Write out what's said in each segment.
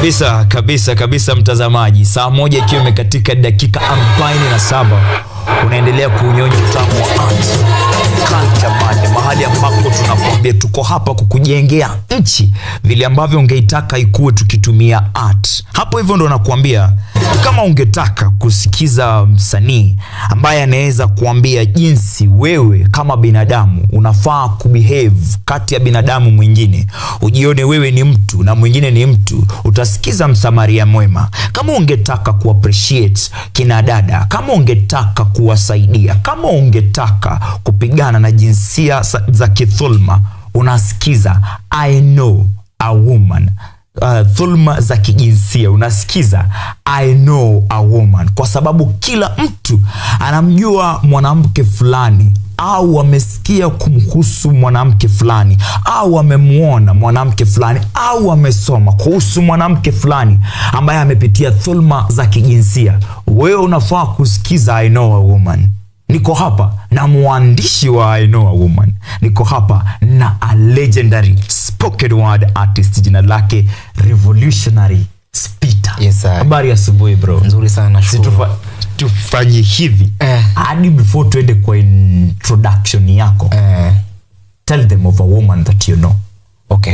kabisa kabisa kabisa mtazamaji saa moja ikiwa imekatika dakika 47 unaendelea kuunyonya utamu wa art Culture Monday, mahali ambapo tunakwambia tuko hapa kukujengea nchi vile ambavyo ungeitaka ikuwe tukitumia art hapo hivyo ndo nakuambia kama ungetaka kusikiza msanii ambaye anaweza kuambia jinsi wewe kama binadamu unafaa kubehave kati ya binadamu mwingine ujione wewe ni mtu na mwingine ni mtu utasikiza msamaria mwema kama ungetaka kuappreciate kina dada kama ungetaka kuwasaidia kama ungetaka kupigana na jinsia za- za kithulma unasikiza i know a woman uh, dhulma za kijinsia unasikiza i know a woman kwa sababu kila mtu anamjua mwanamke fulani au amesikia kumhusu mwanamke fulani au amemwona mwanamke fulani au amesoma kuhusu mwanamke fulani ambaye amepitia dhulma za kijinsia wewe unafaa kusikiza i know a woman niko hapa na mwandishi wa I know a woman niko hapa na a legendary spoken word artist jina lake revolutionary spita Yes, sir. habari asubuhi bro nzuri sana Si shukuru. tufa- tufanye hivi Eh. hadi before tuende kwa introduction yako Eh, tell them of a woman that you know okay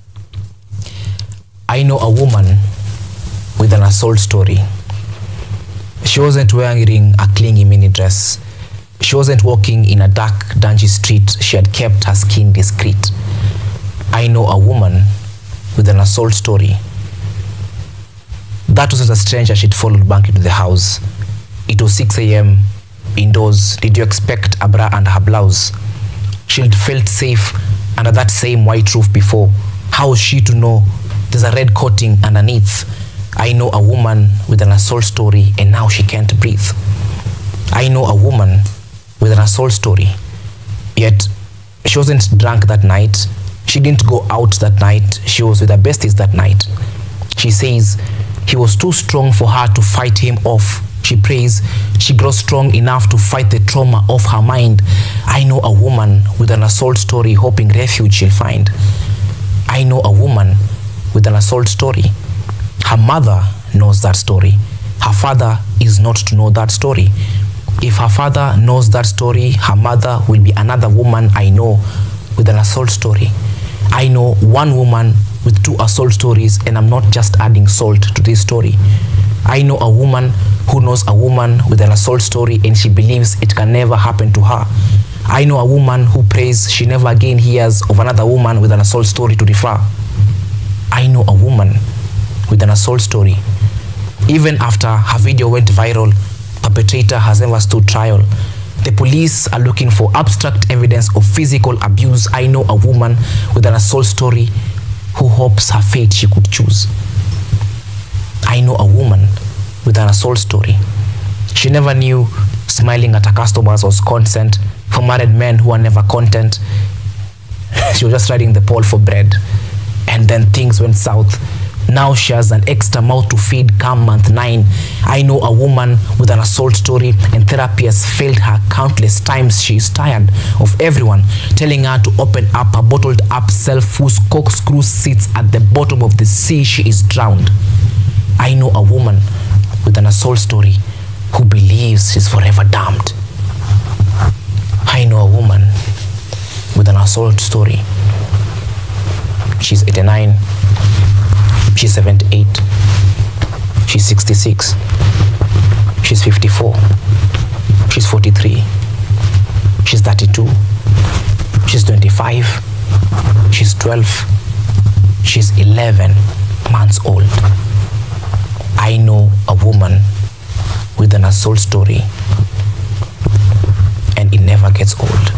i know a woman with an assault story she wasn't wearing a clingy mini dress she wasn't walking in a dark dungy street she had kept her skin discreet i know a woman with an assault story that wasn't a stranger she'd followed back into the house it was 6 a.m indoors did you expect a bra and her blouse she'd felt safe under that same white roof before how was she to know there's a red coating underneath i know a woman with an assault story and now she can't breathe i know a woman with an assault story yet she wasn't drunk that night she didn't go out that night she was with her besties that night she says he was too strong for her to fight him off she prays she grows strong enough to fight the trauma of her mind i know a woman with an assault story hoping refuge she'll find i know a woman with an assault story her mother knows that story her father is not to know that story if her father knows that story her mother will be another woman i know with an assault story i know one woman with two assault stories and i'm not just adding salt to this story i know a woman who knows a woman with an assault story and she believes it can never happen to her i know a woman who prays she never again hears of another woman with an assault story to refer I know a woman with an assault story. Even after her video went viral, perpetrator has never stood trial. The police are looking for abstract evidence of physical abuse. I know a woman with an assault story who hopes her fate she could choose. I know a woman with an assault story. She never knew smiling at her customers was consent for married men who are never content she was just riding the pole for bread and then things went south now she has an extra mouth to feed come month nine i know a woman with an assault story and therapy has failed her countless times she is tired of everyone telling her to open up her bottled up self whose corkscrew sits at the bottom of the sea she is drowned i know a woman with an assault story who believes she's forever damned i know a woman with an assault story. She's 89, she's 78, she's 66, she's 54, she's 43, she's 32, she's 25, she's 12, she's 11 months old. I know a woman with an assault story, and it never gets old.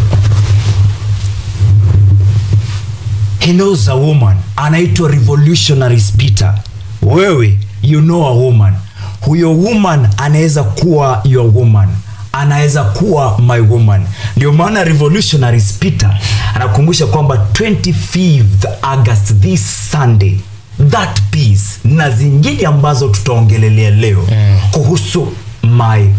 he knows a woman anaitwa revolutionary spita wewe you know a woman huyo woman anaweza kuwa your woman anaweza kuwa my woman ndio maana revolutionary spita anakumbusha kwamba 25th august this sunday that piece na zingine ambazo tutaongelelea leo mm. kuhusu my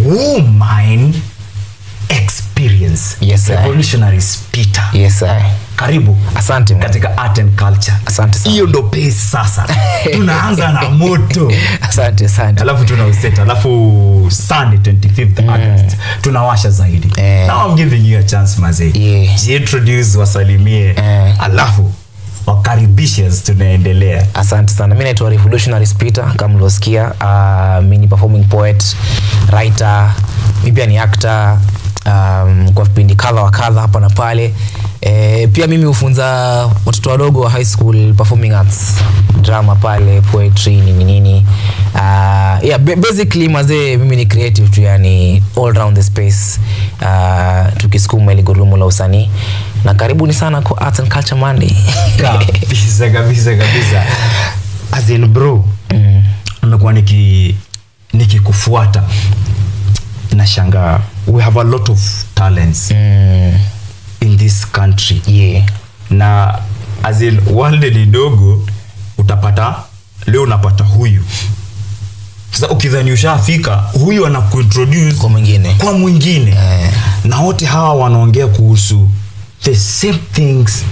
woman experience Yes, sir. revolutionary spita Yes, I. karibu asante man. katika art and culture Asante sana. hiyo ndo pace sasa tunaanza na moto asante asante alafu tuna useta alafu sunday 25th august tunawasha zaidi Eh. now i'm giving you a chance mazee Yeah. jiintroduce wasalimie Eh. alafu wakaribishe as tunaendelea asante sana mi naitwa revolutionary spita kama mliosikia uh, mi ni performing poet writer mi pia ni actor um, kwa vipindi kadha wa kadha hapa na pale e, pia mimi hufunza watoto wadogo wa high school performing arts drama pale poetry nini nini uh, yeah, ba- basically mazee mimi ni creative tu yani all round the space uh, tukisukuma ili gurudumu la usanii na karibuni sana kwa arts and culture monday kabisa kabisa kabisa as in bro nimekuwa niki nikikufuata nashangaa we have a lot of talents mm, in this country yeah. na as in world ni dogo utapata leo unapata huyu sasa ukidhani ushafika huyu anakuintroduce kwa mwingine kwa mwingine Eh. na wote hawa wanaongea kuhusu the same things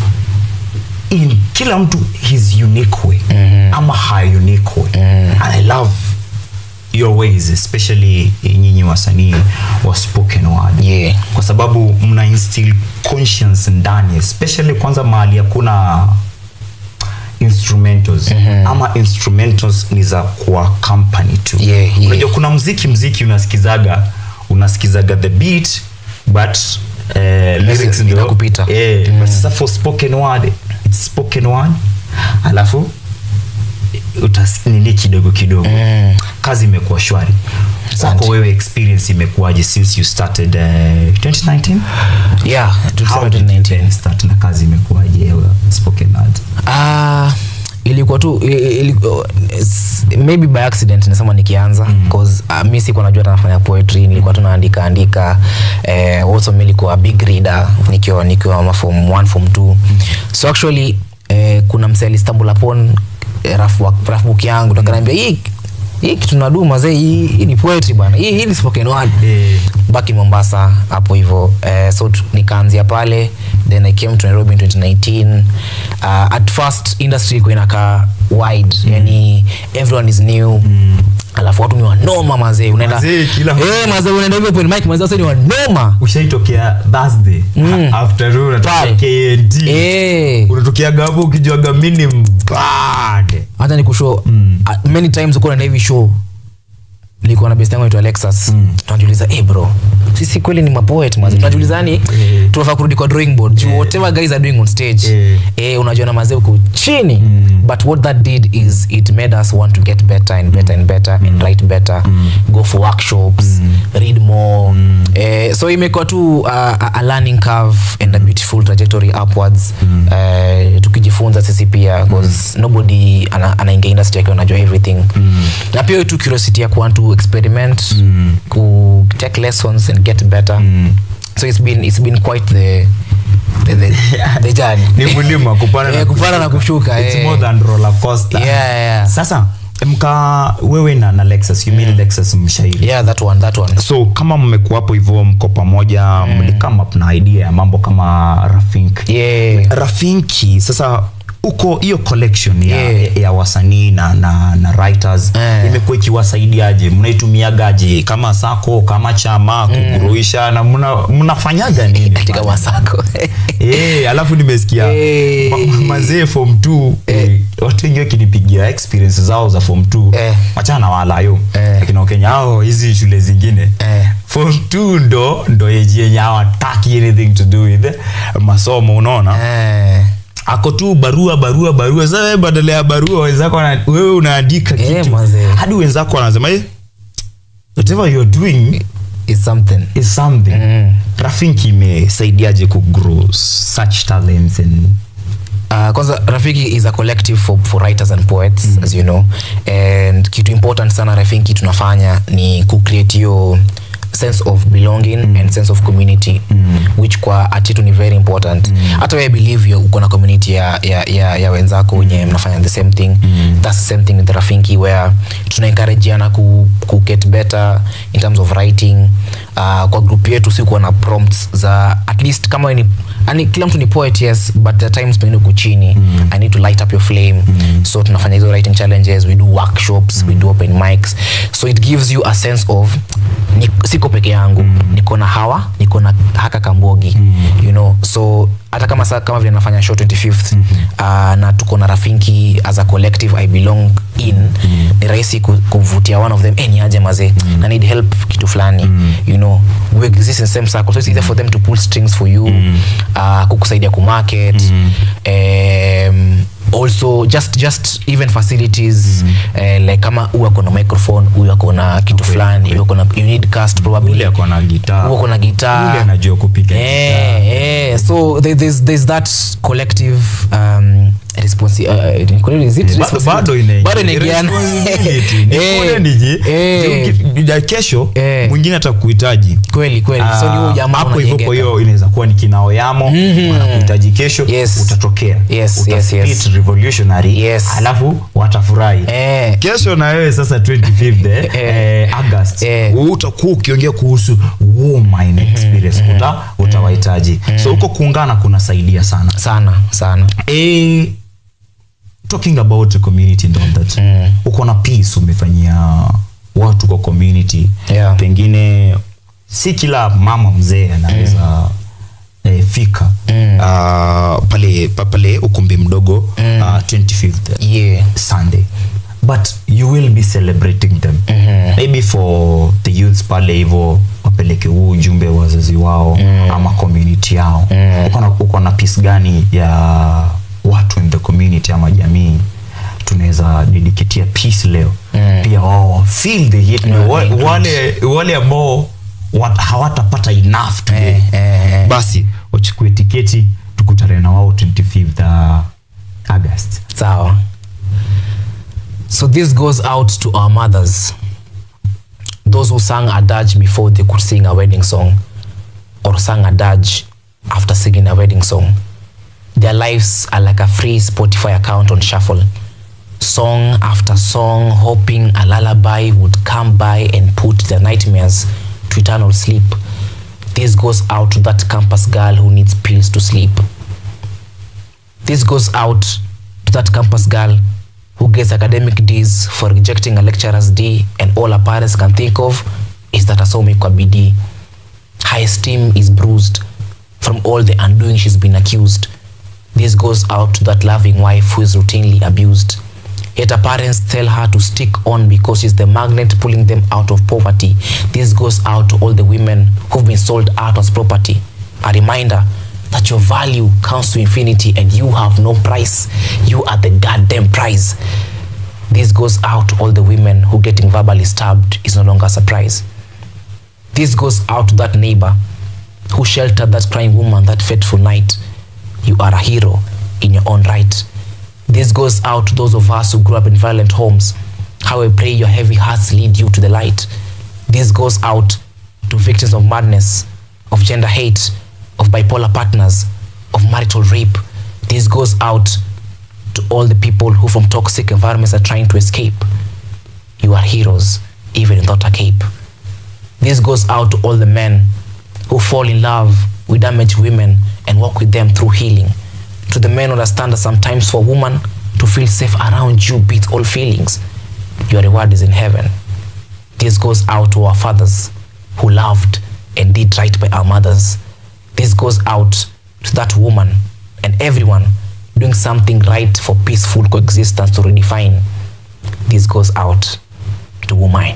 in kila mtu his unique way mm-hmm. ama her unique way mm. and i love your ways especially nyinyi wasanii wa spoken word Yeah. kwa sababu mna instill conscience ndani especially kwanza mahali hakuna instrumentals mm-hmm. ama instrumentals ni za kwa company tu Yeah, yeah. unajua kuna mziki mziki unasikizaga unasikizaga the beat but eh, lyrics ndio inakupita. eh, but sasa for spoken word it's spoken word alafu utas nini kidogo kidogo Mm. kazi imekuwa shwari Asante. kwako wewe experience imekuwaje since you started uh, 2019 yeah tulisema How did you 2019 then start na kazi imekuwaje uh, spoken word Ah, ilikuwa tu i- i- ili, uh, s- maybe by accident nasema nikianza mm. cause uh, mi sikuwa najua hata nafanya poetry nilikuwa tu naandika andika eh, also mi nilikuwa big reader nikiwa nikiwa ma form 1 form 2 so actually eh, kuna msee alistumble upon eh, rough work- rough book yangu nakanaambia hii hii kitu nadu mazee hii, hii ni poetry bwana hii, hii ni spoken word Eh. baki mombasa hapo hivyo eh, so tu- nikaanzia pale then i came to nairobi in 2019 uh, at first industry ilikuwa inakaa wide mm. yani everyone is new mm. alafu watu ni wanoma mazee unaenda Mazee, kila- eh, mazee unaenda hivyo open mic mazee wase ni wanoma ushaitokea thursday Mm. after Pale. unatokea knd eh unatokeaga hapo ukijuaga mini mbade hata ni kushow mm. uh, many times uko naenda hivi show nilikuwa na best yangu aitwa Alexas mm. tunajiuliza eh bro sisi kweli ni mapoet mazi mm. tunajiuliza yani Eh. tunafaa kurudi kwa drawing board juu whatever guys are doing on stage Eh. eh unajua na mazee uko chini mm. but what that did is it made us want to get better and better and better and write better go for workshops read more eh, so imekuwa tu uh, a a learning curve and a beautiful trajectory upwards eh, tukijifunza sisi pia because nobody ana- anaingia industry akiwa anajua everything na pia tu curiosity ya kuwant to experiment ku take lessons and get better so it's been, it's been quite the, the, the, the journey ni mlima kupanda Eh, kupanda na kushuka, It's eh. more than roller coaster. Yeah, yeah. sasa mka wewe na, na lexus you mean lexus mshairi yeah that one that one so kama mmekuwa hapo hivyo mko pamoja mm. mlikama na idea ya mambo kama rafink yeah rafinki sasa uko hiyo collection ya, Yeah. ya wasanii na, na, na writers Eh. imekuwa ikiwasaidiaje mnaitumiagaje kama sako kama chama kuguruisha na mna- mnafanyaga nini katika masako Eh, alafu nimesikia Eh. ma- ma- mazee form 2 eh, watu wengi wakinipigia experience zao za form 2 Eh. wachana na walayo Eh. lakini wakenya ao hizi shule zingine Eh. form 2 ndo ndo eji yenye hawataki anything to do with masomo unaona eh ako tu barua barua barua sasa wewe badala ya barua wenzako wana- wewe unaandika Eh, kitu mazee. hadi wenzako wanasema eh, whatever you're doing it's something is something Mm. rafinki imesaidiaje kugrow such talents and Uh, kwanza rafiki is a collective for, for writers and poets mm. as you know and kitu important sana rafiki tunafanya ni kucreate hiyo sense of belonging mm. and sense of community mm. which kwa atitu ni very important hata mm. we believe you uko na community ya, ya, ya, ya wenzako wenye mnafanya the same thing mm. that's the same thing with rafiki where tuna encourageana ku, ku get better in terms of writing uh, kwa group yetu si kuwa na prompts za at least kama ni ani, kila mtu ni poet yes but the times pengine uko chini mm. i need to light up your flame mm. so tunafanya hizo writing challenges we do workshops mm. we do open mics so it gives you a sense of ni, siko peke yangu mm. niko na hawa niko na haka kambogi mm. you know so hata kama sa, kama vile nafanya show 25th mm -hmm. uh, na tuko na rafiki as a collective i belong in mm. ni rahisi ku- kuvutia one of them hey, ni aje mazee mm. na need help kitu fulani mm. you know we exist in same circle so it's easier for them to pull strings for you mm. uh, kukusaidia kumarket mm. um, also just just even facilities mm. uh, like kama huyu ako na microphone huyu ako na kitu fulani huyu ako na you need cast probably ule ako na gitaa huyu ako na guitar ule anajua kupiga Eh, eh, so there, there's, there's that collective um, responsi uh, is it Ba- responsibility? bado ina- Bado inaingiana. responsibility. Ni Eh, kule nije, eh, uki- ya kesho Eh. mwingine atakuhitaji kweli kweli so ni huyu Ah, jamaa hapo hivyo kwa unajengeka. hiyo inaweza kuwa ni kinao yamo wanakuhitaji kesho Yes. utatokea Yes, Uta yes, yes. spit revolutionary Yes. alafu watafurahi Eh, kesho na wewe sasa 25th eh, eh, august Eh. utakuwa ukiongea kuhusu woman experience uta utawahitaji so huko kuungana kunasaidia sana sana sana eh, talking about the community and all that Mm. uko na peace umefanyia watu kwa community Yeah. pengine si kila mama mzee anaweza eh, fika Mm. Ah, pale pa- pale ukumbi mdogo ah, 25th yeah sunday but you will be celebrating them Mhm. maybe for the youths pale hivo wapeleke huu ujumbe wa wazazi wao ama community yao uko na- uko na piece gani ya watu in the community ama jamii tunaweza dediketia peace leo pia wao feel the hit Yeah, wa, include. wale wale ambao wat, hawatapata enough today Eh, eh, eh. basi wachukue tiketi tukutane na wao 25th uh, august sawa so this goes out to our mothers those who sang a dirge before they could sing a wedding song or sang a dirge after singing a wedding song their lives are like a free spotify account on shuffle song after song hoping a lullaby would come by and put their nightmares to eternal sleep this goes out to that campus girl who needs pills to sleep this goes out to that campus girl who gets academic D's for rejecting a lecturer's D, and all her parents can think of is that asomi kwa bidii. Her esteem is bruised from all the undoing she's been accused. This goes out to that loving wife who is routinely abused. Yet her parents tell her to stick on because she's the magnet pulling them out of poverty. This goes out to all the women who've been sold out as property. A reminder that your value counts to infinity and you have no price. You are the goddamn prize. This goes out to all the women who getting verbally stabbed is no longer a surprise. This goes out to that neighbor who sheltered that crying woman that fateful night. You are a hero in your own right. This goes out to those of us who grew up in violent homes. How I pray your heavy hearts lead you to the light. This goes out to victims of madness, of gender hate, of bipolar partners, of marital rape. This goes out to all the people who from toxic environments are trying to escape. You are heroes, even without a cape. This goes out to all the men who fall in love with damaged women and walk with them through healing. To the men who understand that sometimes for a woman to feel safe around you beats all feelings. Your reward is in heaven. This goes out to our fathers who loved and did right by our mothers. This goes out to that woman and everyone doing something right for peaceful coexistence to redefine. This goes out to woman.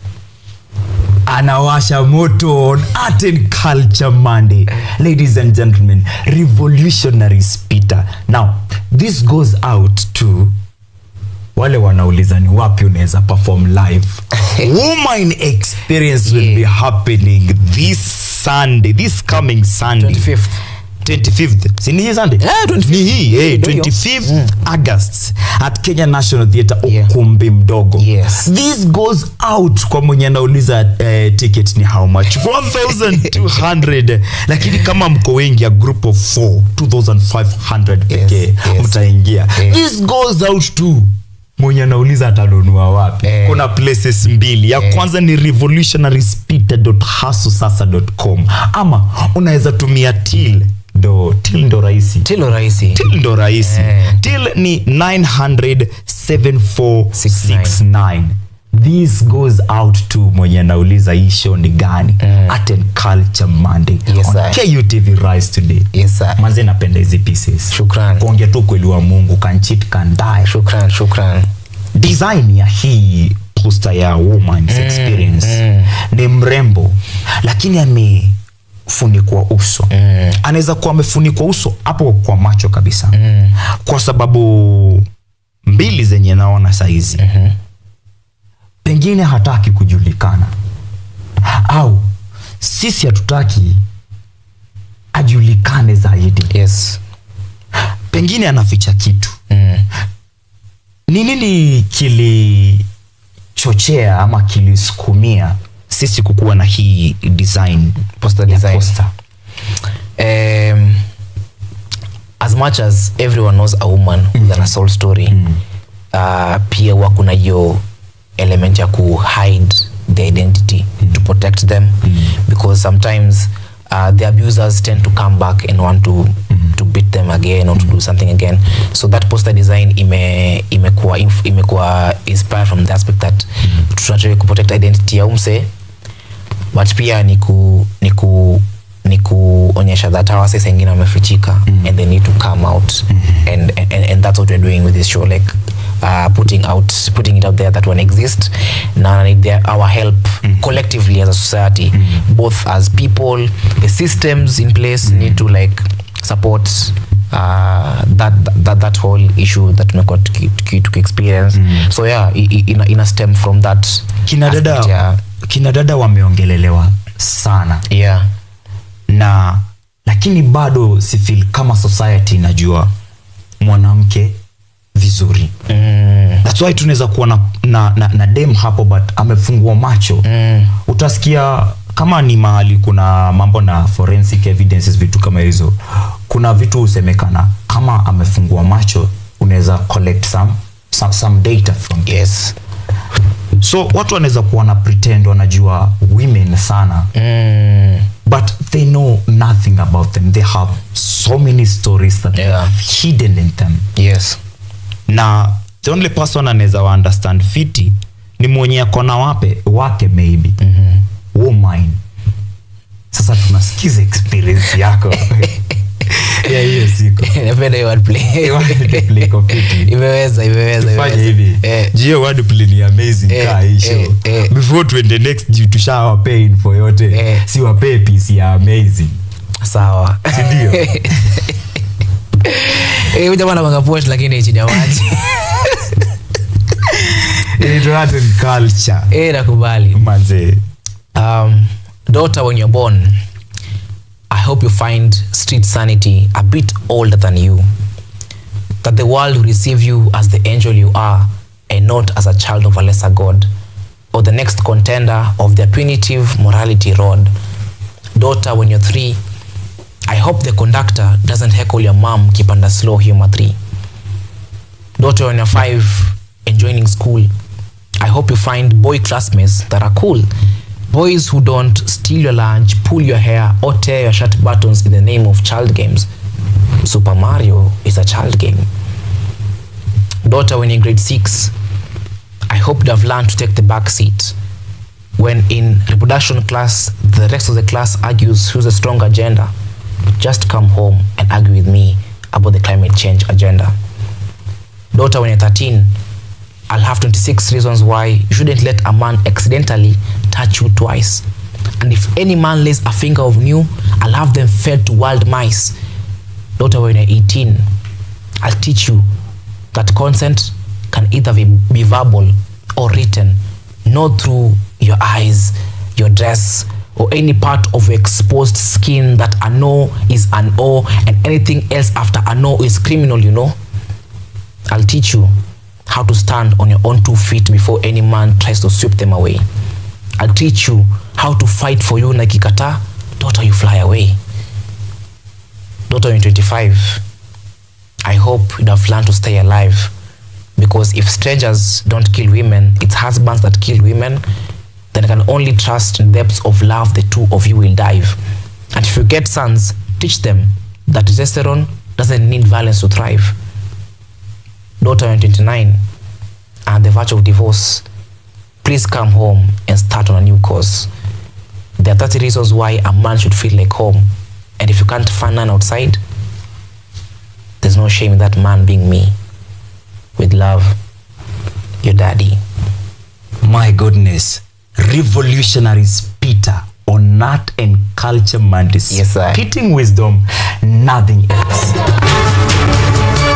anawasha moto on art and culture monday ladies and gentlemen revolutionary speaker now this goes out to wale wanauliza ni wapi unaweza perform live woman experience will Yeah. be happening this sunday this coming sunday 25th. 25th si ni hii sunday Yeah, 25th. ni hii eh, Ndio hiyo. 25th august at kenya national theatre Yeah. ukumbi mdogo Yes. this goes out kwa mwenye anauliza eh, ticket ni how much 1200 lakini kama mko wengi a group of 4 2500 pekee yes. mtaingia Yeah. this goes out to mwenye anauliza atanunua wapi Eh. kuna places mbili ya kwanza ni revolutionaryspeeder.hustlesasa.com ama unaweza tumia til ndo til ndo rahisi tilo rahisi til ndo rahisi Eh. til ni 9007469 this goes out to mwenye anauliza hii show ni gani mm. art and culture monday Yes, on sir. kutv rise today Yes, sir. manze napenda hizi pieces Shukran. kuongea tu kweli wa mungu kanchit kandae shukran shukran design ya hii poster ya woman's experience mm. ni mrembo lakini amefunikwa uso mm. anaweza kuwa amefunikwa uso hapo kwa macho kabisa mm. kwa sababu mbili zenye naona saizi mm-hmm. pengine hataki kujulikana au sisi hatutaki ajulikane zaidi yes pengine anaficha kitu mm. ni nini kilichochea ama kilisukumia sisi kukuwa na hii design Poster ya design. poster? um, as much as everyone knows a woman with an assault story uh, pia huwa kuna hiyo element ya ku hide the identity to protect them because sometimes uh, the abusers tend to come back and want to to beat them again or to do something again so that poster design ime imekuwa inf- imekuwa inspired from the aspect that tunataka kuprotect identity ya umse but pia ni ku ni ku ni kuonyesha that hawa sasa wengine wamefichika and they need to come out and, and, and that's what we're doing with this show like uh, putting out putting it out there that one exist na need their, our help collectively as a society both as people the systems in place need to like support uh, that, that that whole issue that tumekuwa tuki, tuki, tuki experience so yeah i- i- ina, ina stem from that kina aspect dada ya- kina dada wameongelelewa sana yeah na lakini bado sifil kama society inajua mwanamke vizuri mm. thats why tunaweza kuwa na, na, na, na dem hapo but amefungua macho Mm. utasikia kama ni mahali kuna mambo na forensic evidences vitu kama hizo kuna vitu husemekana kama amefungua macho unaweza collect some, some, some data from yes so watu wanaweza kuwa na pretend wanajua women sana mm. but they know nothing about them they have so many stories that they Yeah. have hidden in them yes na the only person anaweza wa understand fiti ni mwenye akona wape wake maybe mm-hmm. woman sasa tunasikiza experience yako ya hiyo siku napenda hiyo wordplay. Wordplay iko fiti. imeweza imeweza fanye imeweza. hivi Eh, jio wordplay ni amazing Eh, kaa hii eh, show eh. before tuende next juu tushawapee info yote Eh. si wapee piece ya amazing sawa sindio Eh, huyu jamaa anapanga post lakini chini ya maji inaitwa art and culture Eh, nakubali manzee um, daughter when you're born i hope you find street sanity a bit older than you that the world will receive you as the angel you are and not as a child of a lesser god or the next contender of their punitive morality rod daughter when you're three i hope the conductor doesn't heckle your mom kipanda slow humor three daughter when you're five and joining school i hope you find boy classmates that are cool boys who don't steal your lunch pull your hair or tear your shirt buttons in the name of child games super mario is a child game daughter when in grade six i hope you have learned to take the back seat when in reproduction class the rest of the class argues who's a stronger gender just come home and argue with me about the climate change agenda daughter when you're 13 i'll have 26 reasons why you shouldn't let a man accidentally touch you twice and if any man lays a finger of you i'll have them fed to wild mice daughter when you're 18 i'll teach you that consent can either be, be verbal or written not through your eyes your dress or any part of your exposed skin that a no is an o and anything else after a no is criminal you know I'll teach you how to stand on your own two feet before any man tries to sweep them away. I'll teach you how to fight for you like ikata, daughter you fly away. Daughter in 25, I hope you'd have learned to stay alive because if strangers don't kill women it's husbands that kill women then I can only trust in depths of love the two of you will dive and if you get sons teach them that testosterone doesn't need violence to thrive daughter 29 and the verge of divorce please come home and start on a new course there are 30 reasons why a man should feel like home and if you can't find none outside there's no shame in that man being me with love your daddy my goodness revolutionary speaker on art and culture monday Yes, sir. spitting wisdom nothing else